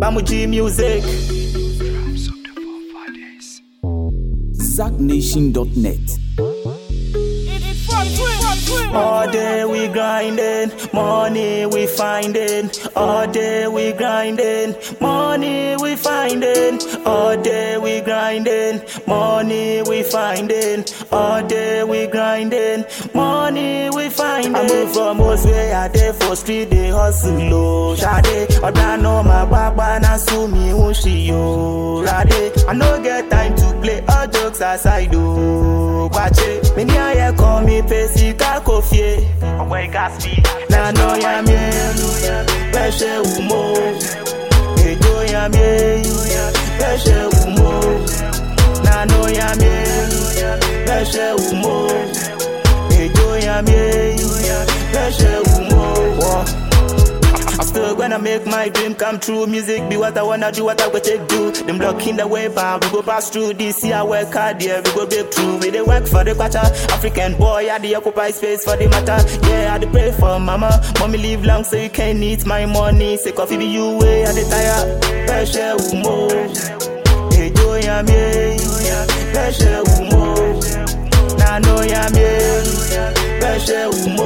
Bamuji Music. ZackNation.net. All day we grinding, money we finding. All day we grinding, money we finding. All day we grinding, money we finding. All day we grinding, money we finding. I move from most way I dey for street dey hustle low. Shade, oda no my baba na su mi ushi yo. Rade, I no get time to play all jokes aside o. Gbache, me ni aye call me pesi kako fie. Ọ̀pọ̀ ìka sí. Nana ya mi, bẹ́ṣẹ̀ wù mọ́. Èjò ya mi, bẹ́ṣẹ̀ wù mọ́. Nana ya mi, bẹ́ṣẹ̀ wù mọ́. Èjò ya mi, bẹ́ṣẹ̀ wù mọ́. I'm still gonna make my dream come true. Music be what I wanna do, what I go take do. Them blocking the way bound, we go pass through this year. Work hard, yeah, we go break through. We they work for the quarter. African boy, I the occupy space for the matter. Yeah, I dey pray for mama. Mommy live long so you can eat my money. Say coffee be you way, I dey tire. Pressure umo. Ejo ya mi, pressure umo. Na no ya mi, pressure umo.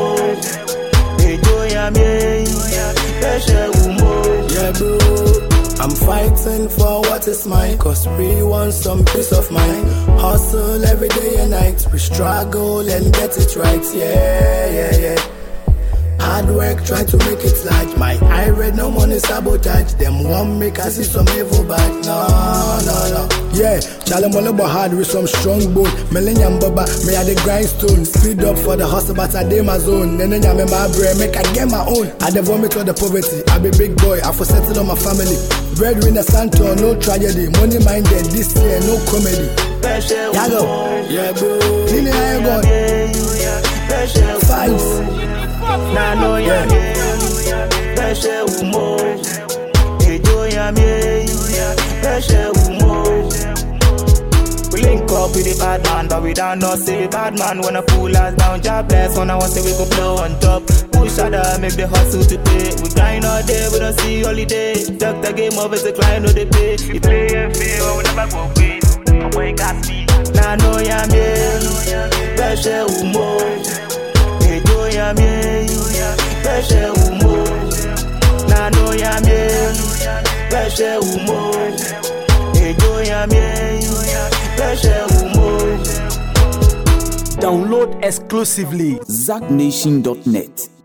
Ejo ya mi, pressure umo. Yeah, bro. I'm fighting for what is mine, cause we want some peace of mind. Hustle every day and night, we struggle and get it right. Yeah, yeah, yeah. Hard work, try to make it like my eye red, no money sabotage. Them one make I see some evil back. No, no, no. Yeah, Charlie Molobo hard with some strong bone. Millennium Baba, me at the grindstone. Speed up for the hustle, but I dey my zone. Nene nyame my brain, make I get my own. I the vomit of the poverty. I be big boy, I for settle on my family. Breadwinner Santo, no tragedy. Money minded, this year, no comedy. Pressure Yago, umo. yeah, bro. Nini, how you going? Pressure Fights. na no ya mi pẹṣẹ umo ejo ya mi pẹṣẹ umo. We link up with the bad man, but we don't know say bad man wanna pull us down. Job bless when I want say we go blow on top. Push harder, make the hustle to pay. We grind all day, we don't see holiday. Duck the game over the client, no they pay. You play and fail, we never go win. Ọ̀pọ̀ ìka sí. Na no ya mi pẹṣẹ umo. Ejo ya mi, pẹ̀ṣẹ̀ umo. Nano ya mi, pẹ̀ṣẹ̀ umo. Ejo ya mi, pẹ̀ṣẹ̀ umo. Download exclusively ZackNation.net.